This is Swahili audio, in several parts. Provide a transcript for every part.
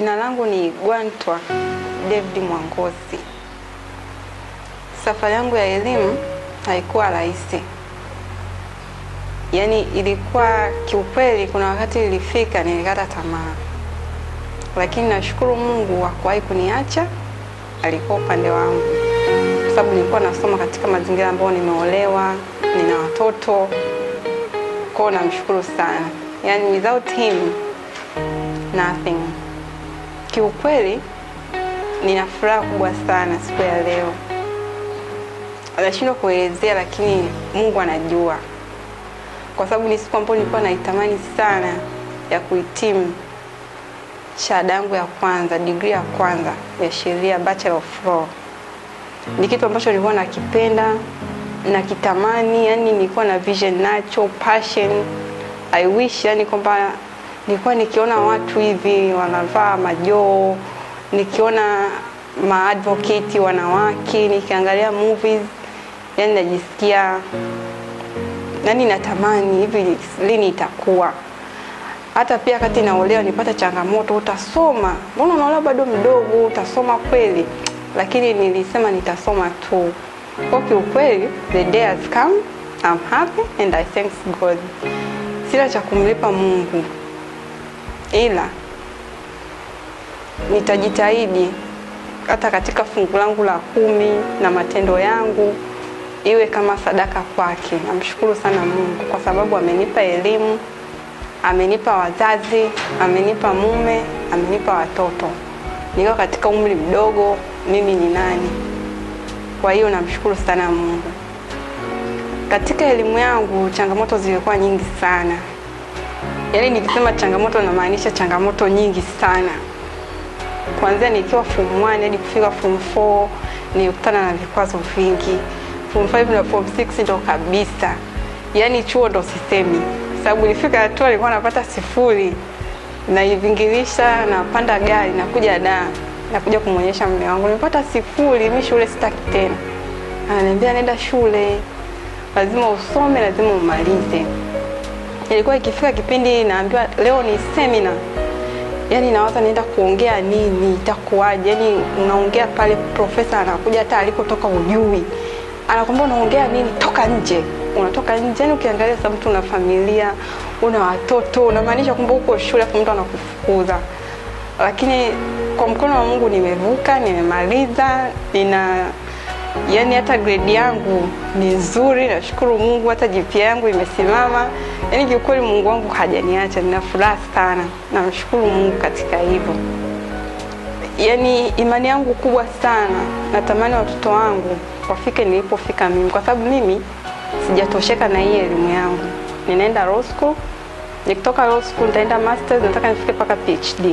Jina langu ni Gwantwa David Mwangosi. Safari yangu ya elimu haikuwa rahisi, yaani ilikuwa kiukweli, kuna wakati ilifika nilikata tamaa, lakini nashukuru Mungu hakuwahi kuniacha, alikuwa upande wangu, kwa sababu nilikuwa nasoma katika mazingira ambayo nimeolewa, nina watoto kwao, namshukuru sana, yaani without him nothing. Kiukweli nina furaha kubwa sana siku ya leo, nashindwa kuelezea, lakini Mungu anajua, kwa sababu ni siku ambayo nilikuwa naitamani sana ya kuhitimu shahada yangu ya kwanza, degree ya kwanza ya sheria, Bachelor of Law. Ni kitu ambacho nilikuwa nakipenda nakitamani, yani nilikuwa na vision nacho, passion. I wish yani kwamba nilikuwa nikiona watu hivi wanavaa majoo, nikiona maadvocate wanawake, nikiangalia movies, yani najisikia yani natamani hivi lini itakuwa. Hata pia kati naolewa nipata changamoto, utasoma, mbona unaolewa bado mdogo, utasoma kweli? Lakini nilisema nitasoma tu. Kwa kiukweli, the day has come, I'm happy and I thank God. Sina cha kumlipa Mungu ila nitajitahidi hata katika fungu langu la kumi na matendo yangu iwe kama sadaka kwake. Namshukuru sana Mungu kwa sababu amenipa elimu, amenipa wazazi, amenipa mume, amenipa watoto. Nikiwa katika umri mdogo, mimi ni nani? Kwa hiyo namshukuru sana Mungu. Katika elimu yangu changamoto zilikuwa nyingi sana. Yaani nikisema changamoto namaanisha changamoto nyingi sana. Kuanzia nikiwa form 1 hadi kufika form 4 nilikutana na vikwazo vingi. Form 5 na form 6 ndo kabisa. Yaani chuo ndo sisemi. Sababu nilifika hatua nilikuwa napata sifuri. Naivingilisha napanda gari nakuja da nakuja kumwonyesha mume wangu nimepata sifuri, mimi shule sitaki tena. Ananiambia nenda shule, lazima usome, lazima umalize ilikuwa ikifika kipindi naambiwa leo ni semina, yani nawaza naenda kuongea nini, itakuwaje? Yani unaongea pale, profesa anakuja hata alipotoka ujui, anakwambia unaongea nini, toka nje. Unatoka nje, yani ukiangalia sasa, mtu una familia, una watoto, unamaanisha kwamba uko shule, afu mtu anakufukuza. Lakini kwa mkono wa Mungu nimevuka, nimemaliza, nina yani hata grade yangu ni nzuri, nashukuru Mungu. Hata GPA yangu imesimama, yani kiukweli Mungu wangu hajaniacha, nina furaha sana, namshukuru Mungu katika hivyo. Yani imani yangu kubwa sana, natamani watoto wangu wafike nilipofika mimi, kwa sababu mimi sijatosheka na hii elimu yangu. Ninaenda law school, nikitoka law school nitaenda masters, nataka nifike mpaka PhD,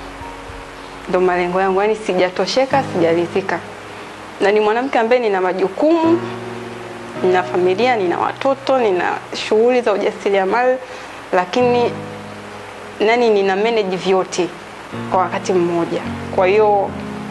ndo malengo yangu. Yani sijatosheka, sijaridhika na ni mwanamke ambaye nina majukumu, nina familia, nina watoto, nina shughuli za ujasiriamali, lakini nani, nina manage vyote kwa wakati mmoja. Kwa hiyo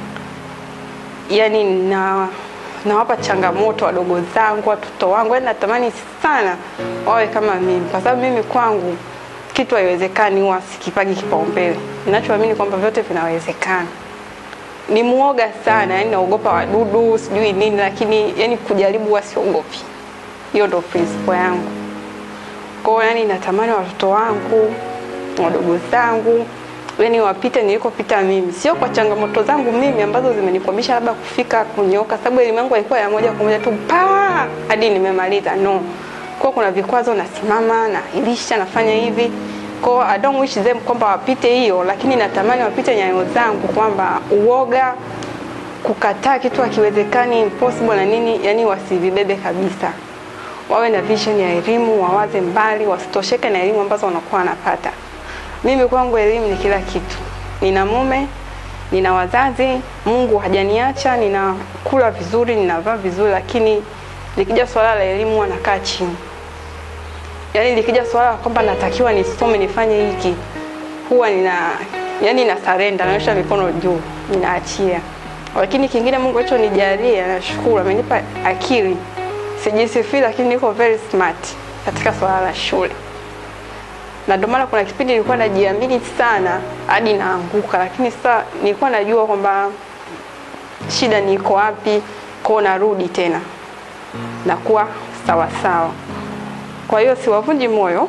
yani na nawapa changamoto wadogo zangu, watoto wangu, yani natamani sana wawe kama mimi, kwa sababu mimi kwangu kitu haiwezekani, huwa sikipagi kipaumbele. Ninachoamini kwamba vyote vinawezekana ni muoga sana, yani naogopa wadudu sijui nini, lakini yani kujaribu huwa siogopi. Hiyo ndo principle yangu. Kwa hiyo yani natamani watoto wangu wadogo zangu yani wapite nilikopita mimi, sio kwa changamoto zangu mimi ambazo zimenikwamisha labda kufika kunyoka, sababu elimu yangu haikuwa ya moja kwa moja tu pa hadi nimemaliza. No, kwa kuna vikwazo, nasimama nailisha, nafanya hivi kwa I don't wish them kwamba wapite hiyo, lakini natamani wapite nyayo zangu, kwamba uoga, kukataa kitu hakiwezekani, impossible na nini, yani wasivibebe kabisa. Wawe na vision ya elimu, wawaze mbali, wasitosheke na elimu ambazo wanakuwa wanapata. Mimi kwangu elimu ni kila kitu. Nina mume, nina wazazi, Mungu hajaniacha, ninakula vizuri, ninavaa vizuri, lakini likija swala la elimu wanakaa chini yaani likija swala la kwamba natakiwa nisome nifanye hiki, huwa nina yani na surrender, naosha mikono juu, ninaachia. Lakini kingine Mungu alichonijalia, nashukuru, amenipa akili. Sijisifii, lakini niko very smart katika swala la shule. na ndio maana kuna kipindi nilikuwa najiamini sana hadi naanguka, lakini sasa nilikuwa najua kwamba shida niko wapi, kwao narudi tena nakuwa sawa sawa. Kwa hiyo siwavunji moyo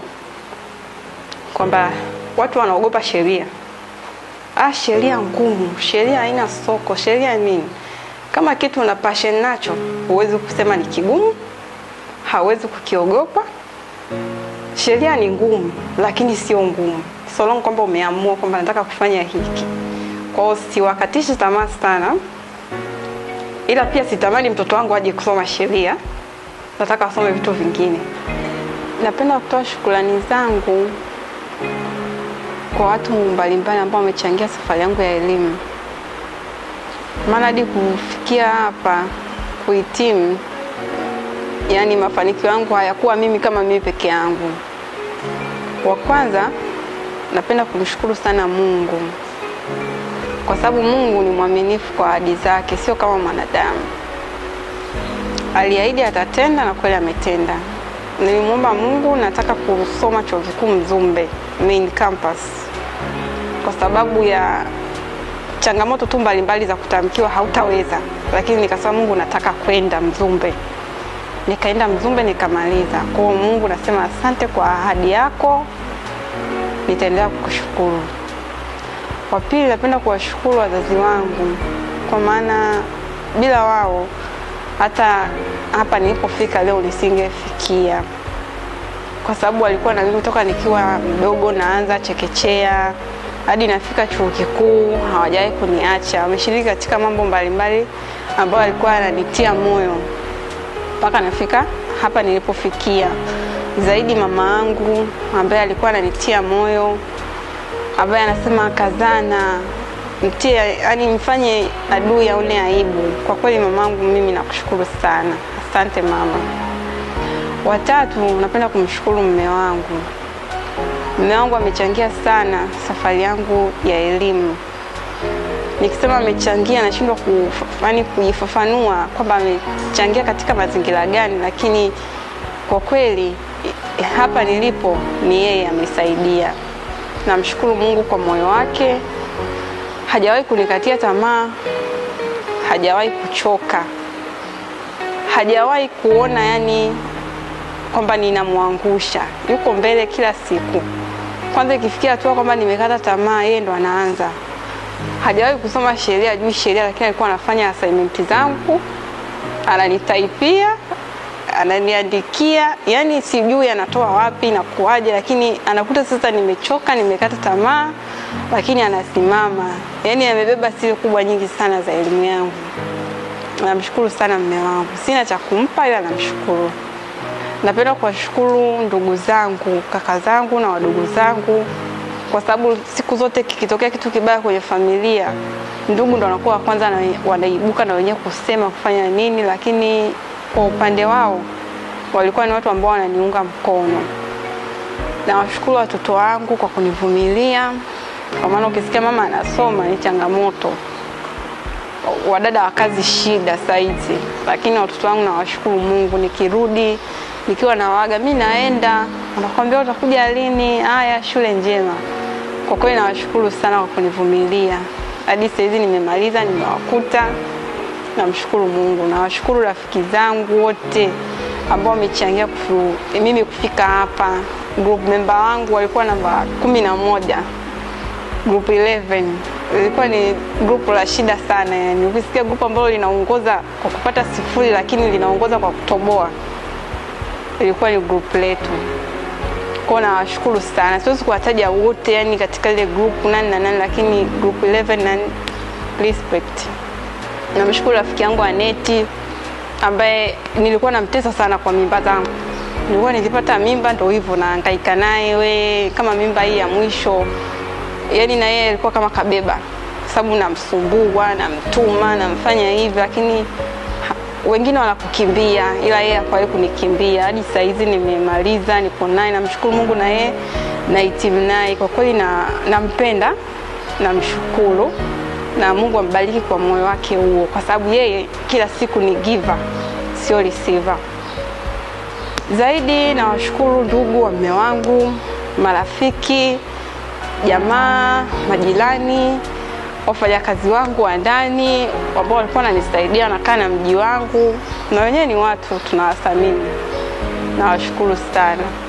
kwamba watu wanaogopa sheria. Ah, sheria ngumu, sheria haina soko, sheria nini? Kama kitu una passion nacho, huwezi kusema ni kigumu, hawezi kukiogopa. Sheria ni ngumu, lakini sio ngumu, so long kwamba umeamua kwamba nataka kufanya hiki. Kwa hiyo siwakatishi tamaa sana, ila pia sitamani mtoto wangu aje kusoma sheria, nataka asome vitu vingine. Napenda kutoa shukrani zangu kwa watu mbalimbali ambao wamechangia safari yangu ya elimu, maana hadi kufikia hapa kuhitimu, yani mafanikio yangu hayakuwa mimi kama mimi peke yangu. Wa kwanza, napenda kumshukuru sana Mungu kwa sababu Mungu ni mwaminifu kwa ahadi zake, sio kama mwanadamu. Aliahidi atatenda na kweli ametenda. Nilimwomba Mungu nataka kusoma chuo kikuu Mzumbe main campus, kwa sababu ya changamoto tu mbalimbali za kutamkiwa hautaweza, lakini nikasema Mungu nataka kwenda Mzumbe. Nikaenda Mzumbe nikamaliza. Kwa hiyo Mungu nasema asante kwa ahadi yako, nitaendelea kukushukuru. Wa pili, napenda kuwashukuru wazazi wangu, kwa maana bila wao hata hapa nilipofika leo nisingefikia, kwa sababu walikuwa na mimi toka nikiwa mdogo, naanza chekechea hadi nafika chuo kikuu, hawajawahi kuniacha. Wameshiriki katika mambo mbalimbali ambayo walikuwa yananitia moyo mpaka nafika hapa nilipofikia. Zaidi mama yangu ambaye alikuwa ananitia moyo, ambaye anasema kazana, mtie, yani mfanye adui aone aibu. Kwa kweli mamangu, mimi nakushukuru sana, asante mama. Watatu, napenda kumshukuru mume wangu. Mume wangu amechangia sana safari yangu ya elimu. Nikisema amechangia, nashindwa kufani kujifafanua kwamba amechangia katika mazingira gani, lakini kwa kweli hapa nilipo ni yeye amesaidia. Namshukuru Mungu kwa moyo wake, hajawahi kunikatia tamaa, hajawahi kuchoka, hajawahi kuona yani kwamba ninamwangusha. Yuko mbele kila siku. Kwanza ikifikia hatua kwamba nimekata tamaa, yeye ndo anaanza. Hajawahi kusoma sheria, juu sheria, lakini alikuwa anafanya assignment zangu, ananitaipia, ananiandikia, yani sijui anatoa wapi na kuwaje, lakini anakuta sasa nimechoka, nimekata tamaa, lakini anasimama. Yani amebeba siri kubwa nyingi sana za elimu yangu. Namshukuru sana mume wangu, sina cha kumpa, ila namshukuru. Napenda kuwashukuru ndugu zangu, kaka zangu na wadogo zangu, kwa sababu siku zote kikitokea kitu kibaya kwenye familia, ndugu ndo wanakuwa wa kwanza na wanaibuka na wenyewe kusema kufanya nini, lakini kwa upande wao walikuwa ni watu ambao wananiunga mkono. Nawashukuru watoto wangu kwa kunivumilia, kwa maana ukisikia mama anasoma ni changamoto, wadada wa kazi shida saizi, lakini watoto wangu nawashukuru Mungu, nikirudi nikiwa nawaga mi naenda, wanakwambia utakuja lini? Haya, shule njema. Kwa kweli nawashukuru sana kwa kunivumilia hadi saizi nimemaliza, nimewakuta. Namshukuru Mungu. Nawashukuru rafiki zangu wote ambao wamechangia kufu, mimi kufika hapa. Group member wangu walikuwa namba kumi na moja group 11 ilikuwa ni grupu la shida sana. Yani ukisikia grupu ambalo linaongoza kwa kupata sifuri, lakini linaongoza kwa kutoboa ilikuwa ni group letu. Kwa nawashukuru sana, siwezi kuwataja wote yani katika ile group nani na nani, lakini group 11 na respect. Namshukuru rafiki yangu Aneti ambaye nilikuwa namtesa sana kwa mimba zangu. Nilikuwa nikipata mimba ndo hivyo nahangaika naye, we kama mimba hii ya mwisho, yani na yeye alikuwa kama kabeba, sababu namsumbua, namtuma, namfanya hivi, lakini wengine wanakukimbia ila yeye hakuwahi kunikimbia. Hadi saa hizi nimemaliza, nipo naye, namshukuru Mungu na yeye nahitimu naye. Kwa kweli na nampenda, namshukuru na Mungu ambariki kwa moyo wake huo, kwa sababu yeye kila siku ni giver, sio receiver. Zaidi nawashukuru ndugu wa mume wangu marafiki, jamaa, majirani, wafanyakazi wangu wa ndani ambao walikuwa wananisaidia, wanakaa na mji wangu, na wenyewe ni watu tunawathamini. Nawashukuru sana.